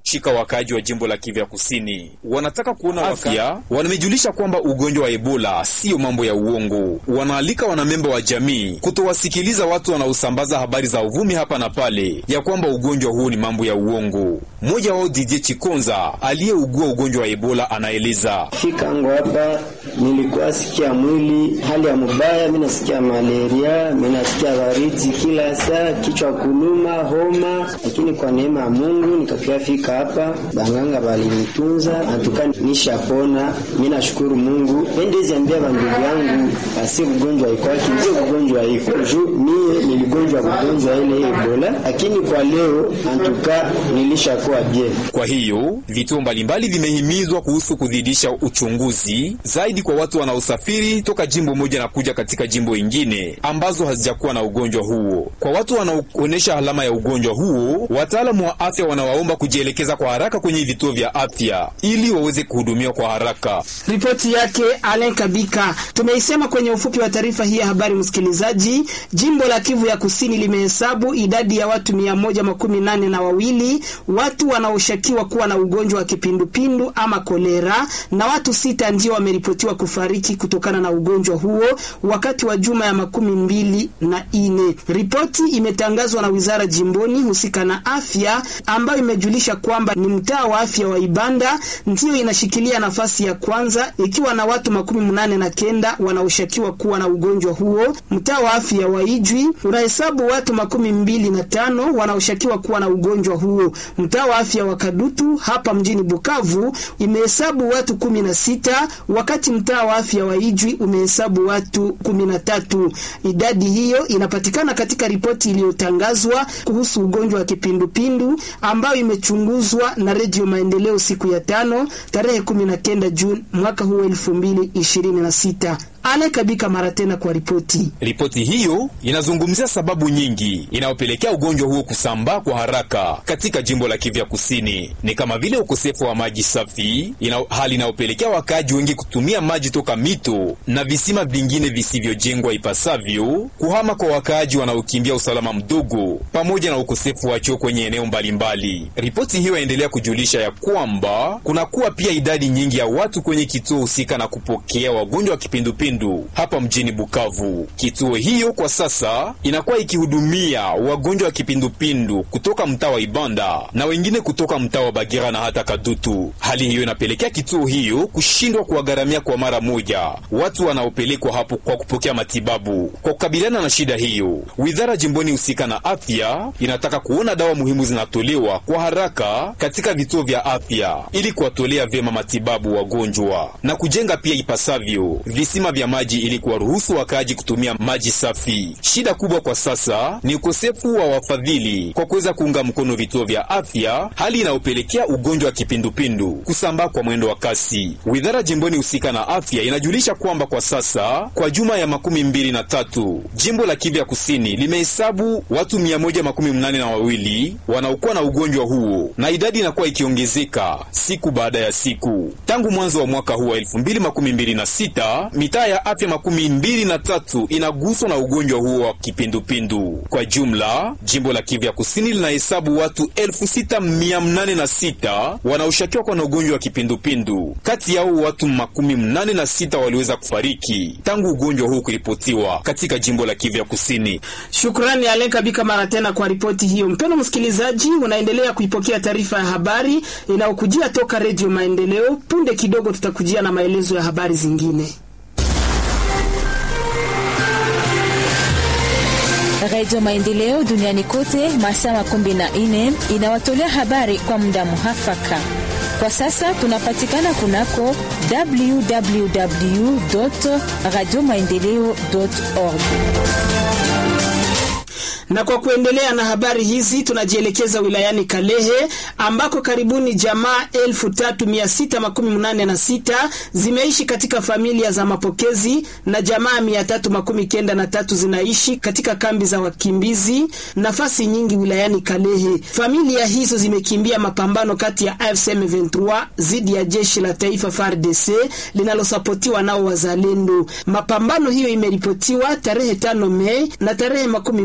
shika wakaaji wa jimbo la Kivu ya Kusini wanataka kuona afya. Wamejulisha kwamba ugonjwa wa Ebola siyo mambo ya uongo. Wanaalika wanamemba wa jamii kutowasikiliza watu wanaosambaza habari za uvumi hapa na pale ya kwamba ugonjwa huu ni mambo ya uongo. Mmoja wao Didier Chikonza aliyeugua ugonjwa wa Ebola anaeleza: fika angu hapa nilikuwa sikia mwili hali ya mubaya, mimi nasikia malaria, mimi nasikia baridi kila saa, kichwa kuluma, homa, lakini kwa neema ya Mungu nikakia fika hapa, banganga balinitunza natuka nishapona. Mimi nashukuru Mungu. Endezi ambia bandugu yangu asi ugonjwa iko ndio ugonjwa iko juu, mie niligonjwa ugonjwa ile Ebola, lakini kwa leo antuka nilishakuwa bien. Kwa hiyo vituo mbalimbali vimehimizwa kuhusu kuzidisha uchunguzi zaidi kwa watu wanaosafiri toka jimbo moja na kuja katika jimbo ingine ambazo hazijakuwa na ugonjwa huo. Kwa watu wanaoonyesha alama ya ugonjwa huo, wataalamu wa afya wanawaomba kujielekeza kwa haraka kwenye vituo vya afya ili waweze kuhudumiwa kwa haraka. Ripoti yake Alen Kabika. Tumeisema kwenye ufupi wa taarifa hii ya habari, msikilizaji. Jimbo la Kivu ya Kusini limehesabu idadi ya watu mia moja makumi nane na wawili watu wanaoshukiwa kuwa na ugonjwa wa kipindupindu ama kolera, na watu sita ndio wameripotiwa kufariki kutokana na ugonjwa huo wakati wa juma ya makumi mbili na ine. Ripoti imetangazwa na wizara jimboni husika na afya, ambayo imejulisha kwamba ni mtaa wa afya wa Ibanda ndiyo inashikilia nafasi ya kwanza ikiwa na watu makumi mnane na kenda wanaoshukiwa kuwa na ugonjwa huo. Mtaa wa afya wa Ijwi unahesabu watu makumi mbili na tano wanaoshukiwa kuwa na ugonjwa huo. Mtaa wa afya wa Kadutu hapa mjini Bukavu imehesabu watu kumi na sita wakati mtaa wa afya wa Ijwi umehesabu watu kumi na tatu. Idadi hiyo inapatikana katika ripoti iliyotangazwa kuhusu ugonjwa wa kipindupindu ambayo imechunguzwa na Redio Maendeleo siku ya tano tarehe kumi na kenda Juni mwaka huu elfu mbili ishirini na sita. Ale Kabika mara tena kwa ripoti. Ripoti hiyo inazungumzia sababu nyingi inayopelekea ugonjwa huo kusambaa kwa haraka katika jimbo la Kivu ya Kusini, ni kama vile ukosefu wa maji safi ina, hali inayopelekea wakaaji wengi kutumia maji toka mito na visima vingine visivyojengwa ipasavyo, kuhama kwa wakaaji wanaokimbia usalama mdogo, pamoja na ukosefu wa choo kwenye eneo mbalimbali. Ripoti hiyo yaendelea kujulisha ya kwamba kunakuwa pia idadi nyingi ya watu kwenye kituo husika na kupokea wagonjwa wa kipindupindu hapa mjini Bukavu. Kituo hiyo kwa sasa inakuwa ikihudumia wagonjwa wa kipindupindu kutoka mtaa wa Ibanda na wengine kutoka mtaa wa Bagira na hata Kadutu. Hali hiyo inapelekea kituo hiyo kushindwa kuwagharamia kwa mara moja watu wanaopelekwa hapo kwa kupokea matibabu. Kwa kukabiliana na shida hiyo, wizara jimboni husika na afya inataka kuona dawa muhimu zinatolewa kwa haraka katika vituo vya afya ili kuwatolea vyema matibabu wagonjwa na kujenga pia ipasavyo visima vya maji ili kuwaruhusu wakaaji kutumia maji safi. Shida kubwa kwa sasa ni ukosefu wa wafadhili kwa kuweza kuunga mkono vituo vya afya, hali inayopelekea ugonjwa wa kipindupindu kusambaa kwa mwendo wa kasi. Wizara jimboni husika na afya inajulisha kwamba kwa sasa kwa juma ya makumi mbili na tatu jimbo la Kivu ya kusini limehesabu watu mia moja makumi mnane na wawili wanaokuwa na ugonjwa huo na idadi inakuwa ikiongezeka siku baada ya siku tangu mwanzo wa mwaka huu wa elfu mbili makumi mbili na sita mitaa ya afya makumi mbili na tatu inaguswa na ugonjwa huo wa kipindupindu. Kwa jumla, jimbo la Kivu ya kusini linahesabu watu elfu sita mia mnane na sita wanaoshukiwa kuwa na ugonjwa wa kipindupindu. Kati yao watu makumi mnane na sita waliweza kufariki tangu ugonjwa huu kuripotiwa katika jimbo la Kivu ya kusini. Shukrani Alen Kabika mara tena kwa ripoti hiyo. Mpendwa msikilizaji, unaendelea kuipokea taarifa ya habari inayokujia toka Redio Maendeleo. Punde kidogo tutakujia na maelezo ya habari zingine. Radio Maendeleo duniani kote masaa makumi na nne inawatolea habari kwa muda muhafaka. Kwa sasa tunapatikana kunako www radio maendeleo org na kwa kuendelea na habari hizi tunajielekeza wilayani Kalehe ambako karibuni jamaa elfu tatu mia sita makumi munane na sita zimeishi katika familia za mapokezi na jamaa mia tatu makumi kenda na tatu zinaishi katika kambi za wakimbizi nafasi nyingi wilayani Kalehe. Familia hizo zimekimbia mapambano kati ya AFC M23 dhidi ya jeshi la taifa FARDC linalosapotiwa nao wazalendo. Mapambano hiyo imeripotiwa tarehe tano Mei na tarehe makumi mbili na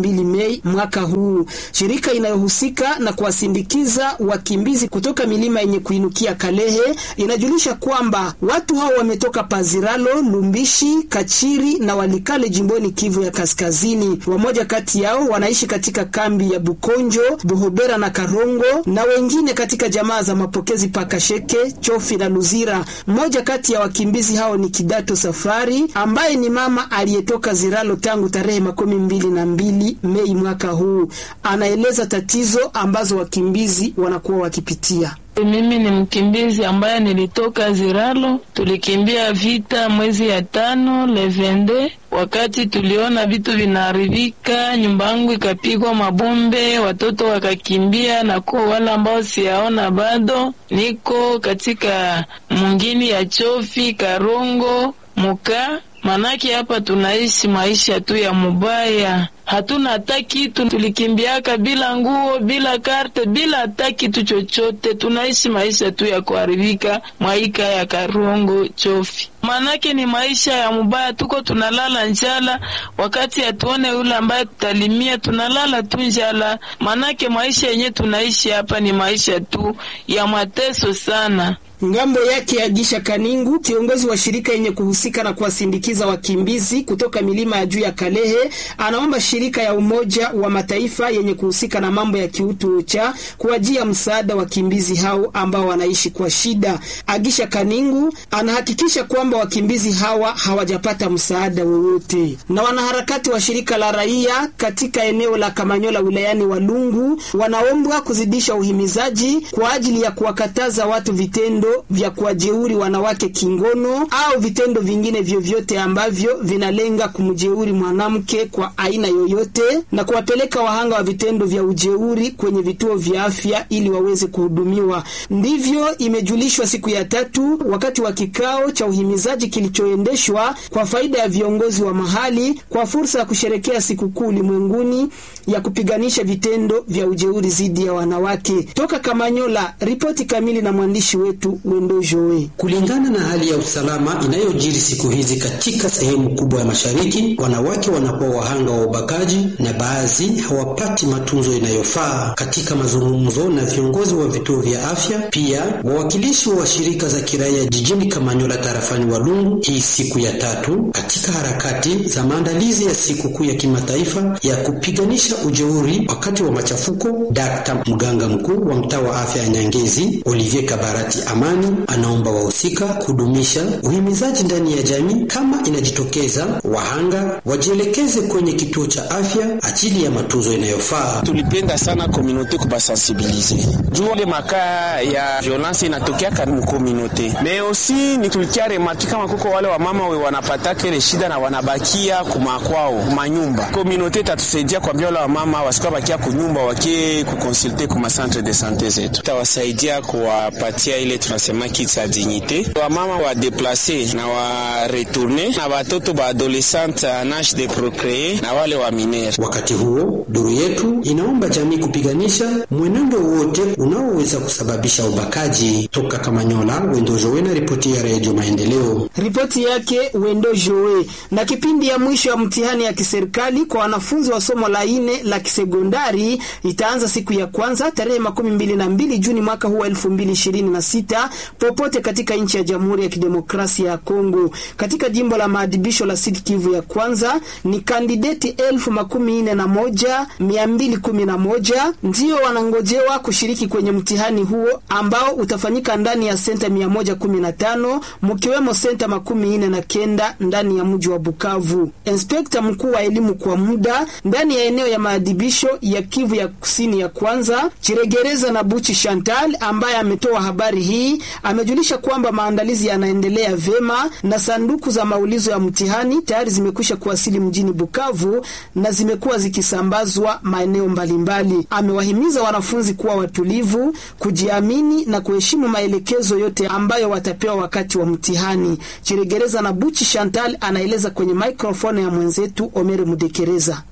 mbili Mei mwaka huu. Shirika inayohusika na kuwasindikiza wakimbizi kutoka milima yenye kuinukia Kalehe inajulisha kwamba watu hao wametoka Paziralo, Lumbishi, Kachiri na Walikale jimboni Kivu ya Kaskazini. Wamoja kati yao wanaishi katika kambi ya Bukonjo, Buhobera na Karongo na wengine katika jamaa za mapokezi Pakasheke, Chofi na Luzira. Mmoja kati ya wakimbizi hao ni Kidato Safari ambaye ni mama aliyetoka Ziralo tangu tarehe makumi mbili na mbili Mei mwaka huu. Anaeleza tatizo ambazo wakimbizi wanakuwa wakipitia. Mimi ni mkimbizi ambaye nilitoka Ziralo, tulikimbia vita mwezi ya tano levende. Wakati tuliona vitu vinaharibika, nyumba yangu ikapigwa mabombe, watoto wakakimbia, na kwa wale ambao siyaona bado, niko katika mungini ya Chofi, Karongo, Muka Manake hapa tunaishi maisha tu ya mubaya, hatuna hata kitu. Tulikimbiaka bila nguo, bila karte, bila hata kitu chochote. Tunaishi maisha tu ya kuharibika mwaika ya Karongo Chofi. Manake ni maisha ya mubaya, tuko tunalala njala, wakati hatuone yule ambaye tutalimia, tunalala tu njala. Manake maisha yenye tunaishi hapa ni maisha tu ya mateso sana. Ngambo yake Agisha Kaningu, kiongozi wa shirika yenye kuhusika na kuwasindikiza wakimbizi kutoka milima ya juu ya Kalehe, anaomba shirika ya Umoja wa Mataifa yenye kuhusika na mambo ya kiutu cha kuwajia msaada wakimbizi hao ambao wanaishi kwa shida. Agisha Kaningu anahakikisha kwamba wakimbizi hawa hawajapata msaada wowote. Na wanaharakati wa shirika la raia katika eneo la Kamanyola wilayani Walungu wanaombwa kuzidisha uhimizaji kwa ajili ya kuwakataza watu vitendo vya kuwajeuri wanawake kingono au vitendo vingine vyovyote ambavyo vinalenga kumjeuri mwanamke kwa aina yoyote na kuwapeleka wahanga wa vitendo vya ujeuri kwenye vituo vya afya ili waweze kuhudumiwa. Ndivyo imejulishwa siku ya tatu wakati wa kikao cha uhimizaji kilichoendeshwa kwa faida ya viongozi wa mahali kwa fursa ya kusherekea sikukuu ulimwenguni ya kupiganisha vitendo vya ujeuri dhidi ya wanawake. Toka Kamanyola, ripoti kamili na mwandishi wetu Wendo Joe. Kulingana na hali ya usalama inayojiri siku hizi katika sehemu kubwa ya mashariki, wanawake wanakuwa wahanga wa ubakaji na baadhi hawapati matunzo inayofaa. Katika mazungumzo na viongozi wa vituo vya afya, pia wawakilishi wa shirika za kiraia jijini Kamanyola tarafani Walungu, hii siku ya tatu katika harakati za maandalizi ya sikukuu ya kimataifa ya kupiganisha ujeuri wakati wa machafuko. Dkt. mganga mkuu wa mtaa wa afya ya Nyangezi Olivier Kabarati Amani anaomba wahusika kudumisha uhimizaji ndani ya jamii. Kama inajitokeza wahanga wajielekeze kwenye kituo cha afya ajili ya matunzo inayofaa. Tulipenda sana komunote kubasensibilize juu ile makaa ya violence inatokeaka mukomunote me osi ni tulikia remarki kama kuko wale wamama we wanapataka ile shida na wanabakia kumakwao kumanyumba. Komunote itatusaidia kwambia wale wamama wasikuwa bakia kunyumba wakie kukonsulte kuma centre de sante zetu, itawasaidia kuwapatia ile tunasema kit ya dignite wamama wa deplace na wa retourne na watoto ba adolescente en age de procree na wale wa minere. Wakati huo duru yetu inaomba jamii kupiganisha mwenendo wote unaoweza kusababisha ubakaji. Toka Kamanyola, Wendo Jowe na ripoti ya Redio Maendeleo. Ripoti yake Wendo Joe. Na kipindi ya mwisho ya mtihani ya kiserikali kwa wanafunzi wa somo la ine la kisekondari itaanza siku ya kwanza tarehe makumi mbili na mbili Juni mwaka huu wa elfu mbili ishirini na sita popote katika nchi ya Jamhuri ya Kidemokrasia ya Kongo. Katika jimbo la maadhibisho la Sud Kivu ya kwanza ni kandideti elfu makumi nne na moja mia mbili kumi na moja ndio wanangojewa kushiriki kwenye mtihani huo ambao utafanyika ndani ya senta mia moja kumi na tano mkiwemo senta makumi nne na kenda ndani ya mji wa Bukavu. Inspekta mkuu wa elimu kwa muda ndani ya eneo ya maadhibisho ya Kivu ya kusini ya kwanza Chiregereza na Buchi Chantal ambaye ametoa habari hii amejulisha kwamba maandalizi yanaendelea vema na sanduku za maulizo ya mtihani tayari zimekwisha kuwasili mjini Bukavu na zimekuwa zikisambazwa maeneo mbalimbali. Amewahimiza wanafunzi kuwa watulivu, kujiamini na kuheshimu maelekezo yote ambayo watapewa wakati wa mtihani. Chiregereza na Buchi Chantal anaeleza kwenye maikrofoni ya mwenzetu Omeri Mudekereza.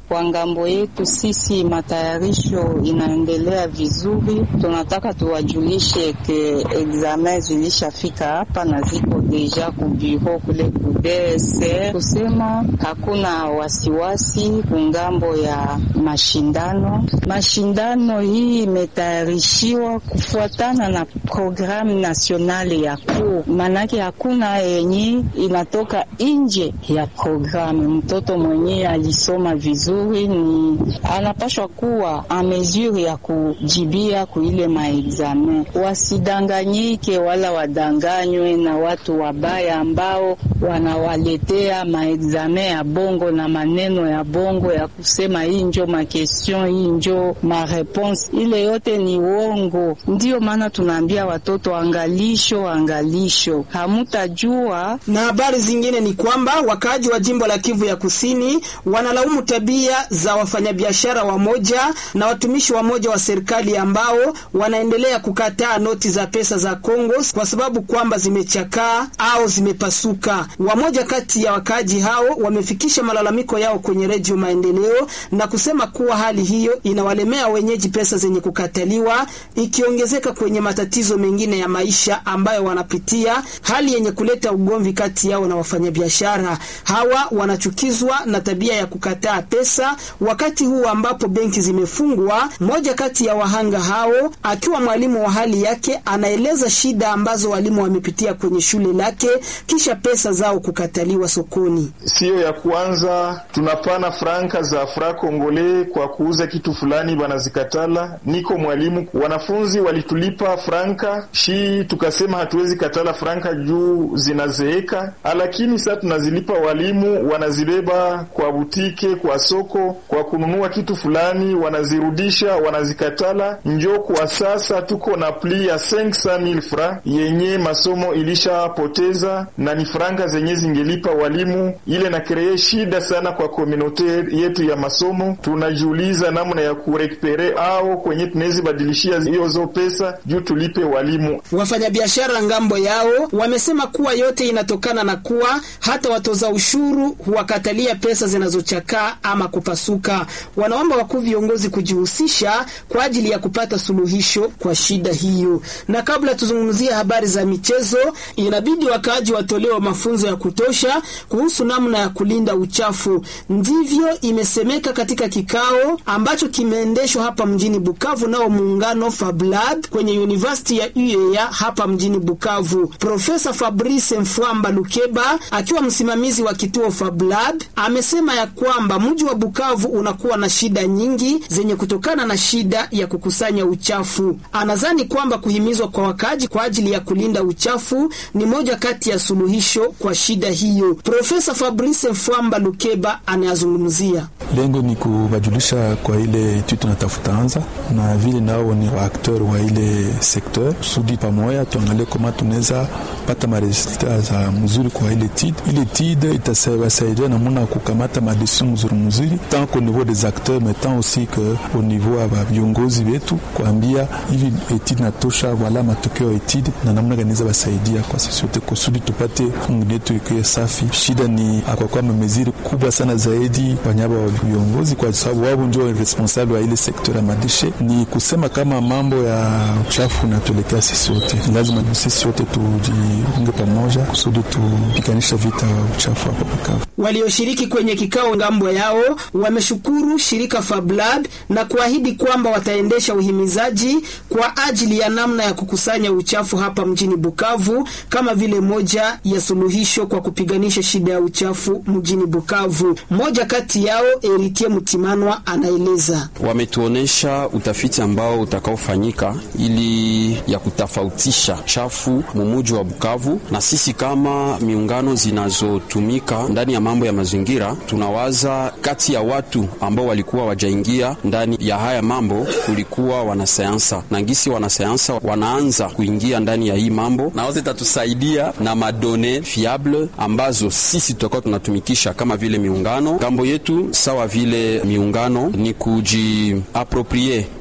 Kwa ngambo yetu sisi, matayarisho inaendelea vizuri. Tunataka tuwajulishe ke examen zilishafika hapa na ziko deja ku bureau kule ku DSR, kusema hakuna wasiwasi kungambo ya mashindano. Mashindano hii imetayarishiwa kufuatana na programu nasionali ya kuu, manake hakuna yenye inatoka nje ya programu. Mtoto mwenyewe alisoma vizuri ni anapashwa kuwa a mesure ya kujibia kuile maexamen. Wasidanganyike wala wadanganywe na watu wabaya ambao wanawaletea maexamen ya bongo na maneno ya bongo ya kusema hii njo makestion, hii njo mareponse. Ile yote ni uongo. Ndiyo maana tunaambia watoto angalisho, angalisho, hamutajua. Na habari zingine ni kwamba wakaaji wa jimbo la Kivu ya Kusini wanalaumu tabia za wafanyabiashara wamoja na watumishi wamoja wa serikali ambao wanaendelea kukataa noti za pesa za Kongo kwa sababu kwamba zimechakaa au zimepasuka. Wamoja kati ya wakaaji hao wamefikisha malalamiko yao kwenye Redio Maendeleo na kusema kuwa hali hiyo inawalemea wenyeji pesa zenye kukataliwa, ikiongezeka kwenye matatizo mengine ya maisha ambayo wanapitia, hali yenye kuleta ugomvi kati yao na wafanyabiashara hawa. Wanachukizwa na tabia ya kukataa pesa wakati huu ambapo benki zimefungwa. Mmoja kati ya wahanga hao akiwa mwalimu wa hali yake anaeleza shida ambazo walimu wamepitia kwenye shule lake kisha pesa zao kukataliwa sokoni. Siyo ya kwanza tunapana franka za fra kongole kwa kuuza kitu fulani, banazikatala. Niko mwalimu, wanafunzi walitulipa franka shi, tukasema hatuwezi katala franka juu zinazeeka, lakini sasa tunazilipa walimu, wanazibeba kwa butike, kwa soko, kwa kununua kitu fulani, wanazirudisha, wanazikatala. Njo kwa sasa tuko na pli ya 500000 fra yenye masomo ilishapoteza na ni franka zenye zingelipa walimu, ile na kree shida sana kwa komunote yetu ya masomo. Tunajiuliza namna ya kurekupere au kwenye tunawezi badilishia hiyo zo pesa juu tulipe walimu. Wafanyabiashara ngambo yao wamesema kuwa yote inatokana na kuwa hata watoza ushuru huwakatalia pesa zinazochakaa ama kupasuka. Wanaomba wakuu viongozi kujihusisha kwa ajili ya kupata suluhisho kwa shida hiyo. Na kabla tuzungumzie habari za michezo, inabidi wakaaji watolewa mafunzo ya kutosha kuhusu namna ya kulinda uchafu. Ndivyo imesemeka katika kikao ambacho kimeendeshwa hapa mjini Bukavu nao muungano Fablab kwenye University ya UEA hapa mjini Bukavu. Profesa Fabrice Mfwamba Lukeba akiwa msimamizi wa kituo Fablab amesema ya kwamba mji wa Bukavu unakuwa na shida nyingi zenye kutokana na shida ya kukusanya uchafu. Anadhani kwamba kuhimizwa kwa wakaaji kwa ajili ya kulinda uchafu ni moja kati ya suluhisho kwa shida hiyo. Profesa Fabrice Mfwamba Lukeba anayazungumzia. Lengo ni kuwajulisha kwa ile etude tunatafuta anza na vile nao ni waakteur wa ile sekteur, kusudi pamoja tuangalie kama tunaweza pata maresulta za mzuri kwa ile etude. Ile etude itasaidia namuna kukamata madecision mzuri mzuri, tant qu'au niveau des acteurs mais tant aussi que au niveau ya viongozi wetu, kuambia hivi etude natosha, wala matokeo ya etude na namna gani za basaidia kwa sisi wote kusudi tupate fungu yetu ikiwa safi. Shida ni akwakuwa mameziri kubwa sana zaidi wanyaba wa viongozi, kwa sababu wao ndio responsable wa ile sekta ya madishe. Ni kusema kama mambo ya uchafu natuelekea sisi wote, lazima sisi wote tujiunge pamoja kusudi tupiganisha vita wa uchafu hapa Bukavu. Walioshiriki kwenye kikao ngambo yao wameshukuru shirika Fablab na kuahidi kwamba wataendesha uhimizaji kwa ajili ya namna ya kukusanya uchafu hapa mjini Bukavu kama vile moja ya suluhisho kwa kupiganisha shida ya uchafu mjini Bukavu. Mmoja kati yao Eritie Mutimanwa anaeleza. Wametuonesha utafiti ambao utakaofanyika ili ya kutofautisha chafu mumuji wa Bukavu, na sisi kama miungano zinazotumika ndani ya mambo ya mazingira tunawaza kati ya watu ambao walikuwa wajaingia ndani ya haya mambo kulikuwa wanasayansa na ngisi wanasayansa wanaanza kuingia ndani ya hii mambo, na wote itatusaidia na madone fiable ambazo sisi tutakuwa tunatumikisha kama vile miungano. Ngambo yetu sawa vile miungano ni kujiaproprie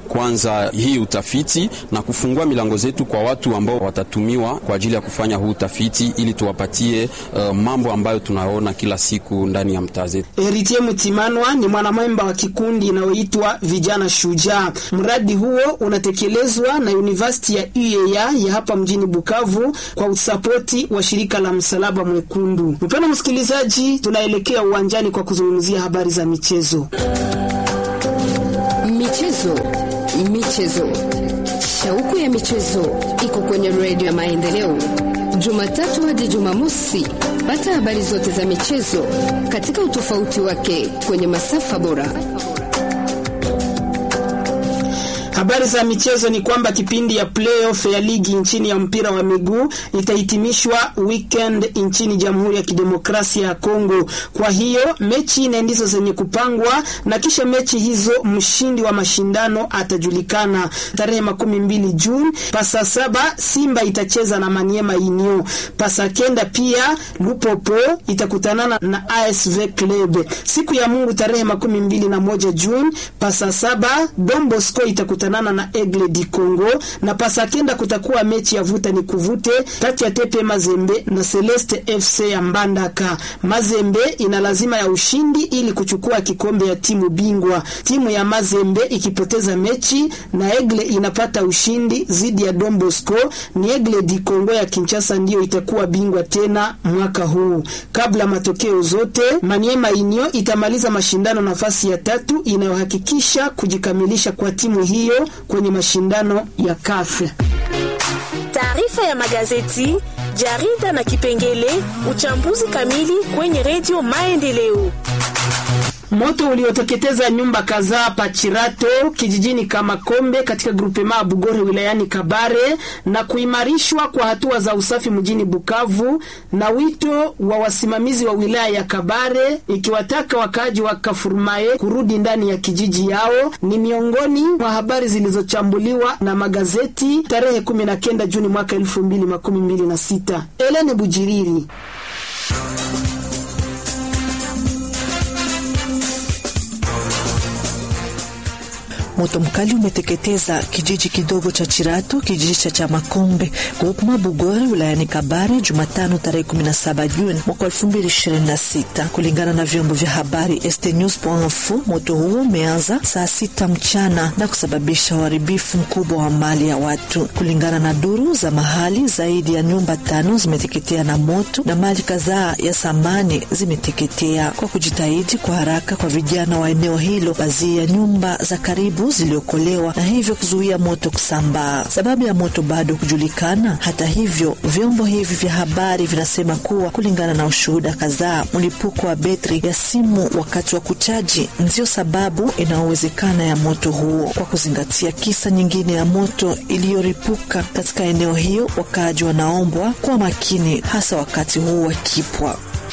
kwanza hii utafiti na kufungua milango zetu kwa watu ambao watatumiwa kwa ajili ya kufanya huu utafiti ili tuwapatie uh, mambo ambayo tunaona kila siku ndani ya mtaa zetu. Heritier Mutimanwa ni mwanamemba wa kikundi inayoitwa Vijana Shujaa. Mradi huo unatekelezwa na University ya UEA ya hapa mjini Bukavu kwa usapoti wa shirika la Msalaba Mwekundu. Mpendwa msikilizaji, tunaelekea uwanjani kwa kuzungumzia habari za michezo. Michezo, michezo, shauku ya michezo iko kwenye redio ya Maendeleo, Jumatatu hadi Jumamosi. Pata habari zote za michezo katika utofauti wake kwenye masafa bora. Habari za michezo ni kwamba kipindi ya playoff ya ligi nchini ya mpira wa miguu itahitimishwa weekend nchini Jamhuri ya Kidemokrasia ya Kongo. Kwa hiyo mechi nne ndizo zenye kupangwa na kisha mechi hizo mshindi wa mashindano atajulikana tarehe makumi mbili Juni. Pasa saba Simba itacheza na Maniema Union. Pasa kenda pia Lupopo itakutanana na ASV Club. Siku ya Mungu tarehe makumi mbili na moja Juni. Pasa saba Don Bosco itakutana na na Egle di Congo na pasa kenda kutakuwa mechi ya vuta ni kuvute kati ya Tepe Mazembe na Celeste FC ya Mbandaka. Mazembe ina lazima ya ushindi ili kuchukua kikombe ya timu bingwa. Timu ya Mazembe ikipoteza mechi na Egle inapata ushindi zidi ya Don Bosco, ni Egle di Congo ya Kinshasa ndiyo itakuwa bingwa tena mwaka huu. Kabla matokeo zote, Maniema Union itamaliza mashindano nafasi ya tatu inayohakikisha kujikamilisha kwa timu hiyo kwenye mashindano ya kafe. Taarifa ya magazeti, jarida na kipengele uchambuzi kamili kwenye redio Maendeleo. Moto ulioteketeza nyumba kadhaa Pachirato kijijini Kamakombe katika grupema Bugore wilayani Kabare na kuimarishwa kwa hatua za usafi mjini Bukavu na wito wa wasimamizi wa wilaya ya Kabare ikiwataka wakaaji wa Kafurmae kurudi ndani ya kijiji yao ni miongoni mwa habari zilizochambuliwa na magazeti tarehe 19 Juni mwaka 2026. Elene Bujiriri Moto mkali umeteketeza kijiji kidogo cha Chiratu, kijiji cha Chamakombe, grupema Bugore, wilayani Kabare, Jumatano tarehe 17 Juni mwaka 2026. Kulingana na vyombo vya habari estnews.info, moto huo umeanza saa sita mchana na kusababisha uharibifu mkubwa wa mali ya watu. Kulingana na duru za mahali, zaidi ya nyumba tano zimeteketea na moto na mali kadhaa ya samani zimeteketea. Kwa kujitahidi kwa haraka kwa vijana wa eneo hilo, baadhi ya nyumba za karibu ziliokolewa na hivyo kuzuia moto kusambaa. Sababu ya moto bado kujulikana. Hata hivyo, vyombo hivi vya habari vinasema kuwa kulingana na ushuhuda kadhaa, mlipuko wa betri ya simu wakati wa kuchaji ndiyo sababu inayowezekana ya moto huo. Kwa kuzingatia kisa nyingine ya moto iliyoripuka katika eneo hiyo, wakaaji wanaombwa kuwa makini, hasa wakati huu wa kipwa.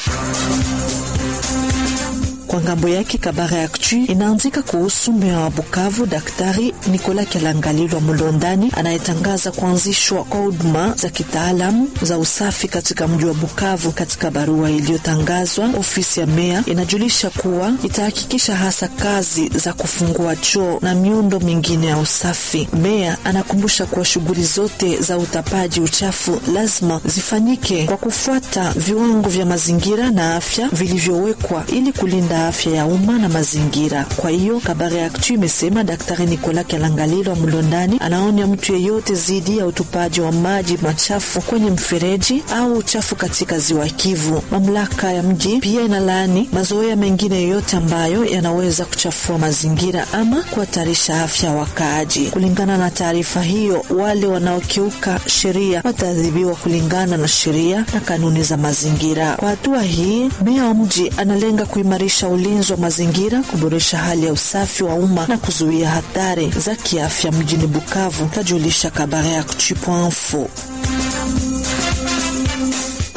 Kwa ngambo yake Kabara Actu inaandika kuhusu meya wa Bukavu Daktari Nikola Kyalangalilwa Mulondani anayetangaza kuanzishwa kwa huduma za kitaalamu za usafi katika mji wa Bukavu. Katika barua iliyotangazwa, ofisi ya meya inajulisha kuwa itahakikisha hasa kazi za kufungua choo na miundo mingine ya usafi. Meya anakumbusha kuwa shughuli zote za utapaji uchafu lazima zifanyike kwa kufuata viwango vya mazingira na afya vilivyowekwa ili kulinda afya ya umma na mazingira. Kwa hiyo Kabare Actu imesema Daktari Nikola Kyalangalilwa Mlondani anaonya mtu yeyote dhidi ya utupaji wa maji machafu kwenye mfereji au uchafu katika ziwa Kivu. Mamlaka ya mji pia inalaani mazoea mengine yoyote ambayo yanaweza kuchafua mazingira ama kuhatarisha afya ya wakaaji. Kulingana na taarifa hiyo, wale wanaokiuka sheria wataadhibiwa kulingana na sheria na kanuni za mazingira. Kwa hatua hii, meya wa mji analenga kuimarisha ulinzi wa mazingira, kuboresha hali ya usafi wa umma na kuzuia hatari za kiafya mjini Bukavu, kajulisha Kabare Actu.info.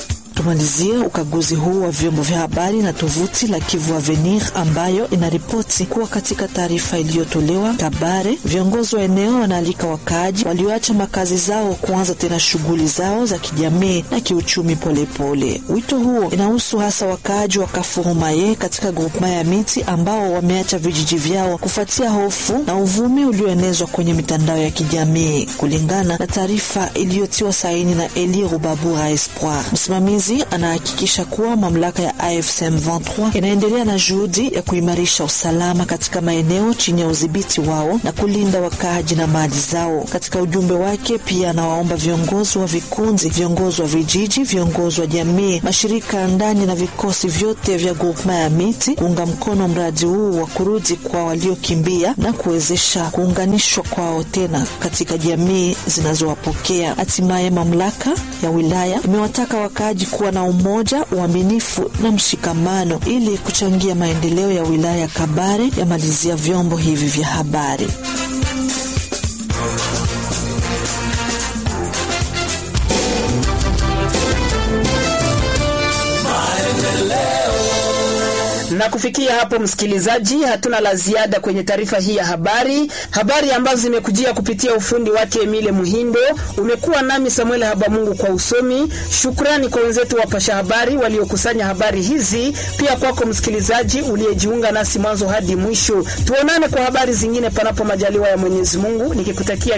tumalizie ukaguzi huu wa vyombo vya habari na tovuti la Kivu Avenir ambayo inaripoti kuwa katika taarifa iliyotolewa Kabare, viongozi wa eneo wanaalika wakaaji walioacha makazi zao kuanza tena shughuli zao za kijamii na kiuchumi polepole. Wito huo inahusu hasa wakaaji wa Kafurumaye katika grupema ya miti ambao wameacha vijiji vyao kufuatia hofu na uvumi ulioenezwa kwenye mitandao ya kijamii, kulingana na taarifa iliyotiwa saini na Eli Rubabura Espoir. Msimamizi anahakikisha kuwa mamlaka ya AFC M23 inaendelea na juhudi ya kuimarisha usalama katika maeneo chini ya udhibiti wao na kulinda wakaaji na mali zao. Katika ujumbe wake pia anawaomba viongozi wa vikundi, viongozi wa vijiji, viongozi wa jamii, mashirika ya ndani na vikosi vyote vya grupema ya miti kuunga mkono mradi huu wa kurudi kwa waliokimbia na kuwezesha kuunganishwa kwao tena katika jamii zinazowapokea. Hatimaye mamlaka ya wilaya imewataka wakaaji kuwa na umoja, uaminifu na mshikamano ili kuchangia maendeleo ya wilaya ya Kabare, yamalizia vyombo hivi vya habari. Na kufikia hapo, msikilizaji, hatuna la ziada kwenye taarifa hii ya habari, habari ambazo zimekujia kupitia ufundi wake Emile Muhindo. Umekuwa nami Samuel Habamungu kwa usomi. Shukrani kwa wenzetu wapasha habari waliokusanya habari hizi, pia kwako msikilizaji uliyejiunga nasi mwanzo hadi mwisho. Tuonane kwa habari zingine, panapo majaliwa ya Mwenyezi Mungu, nikikutakia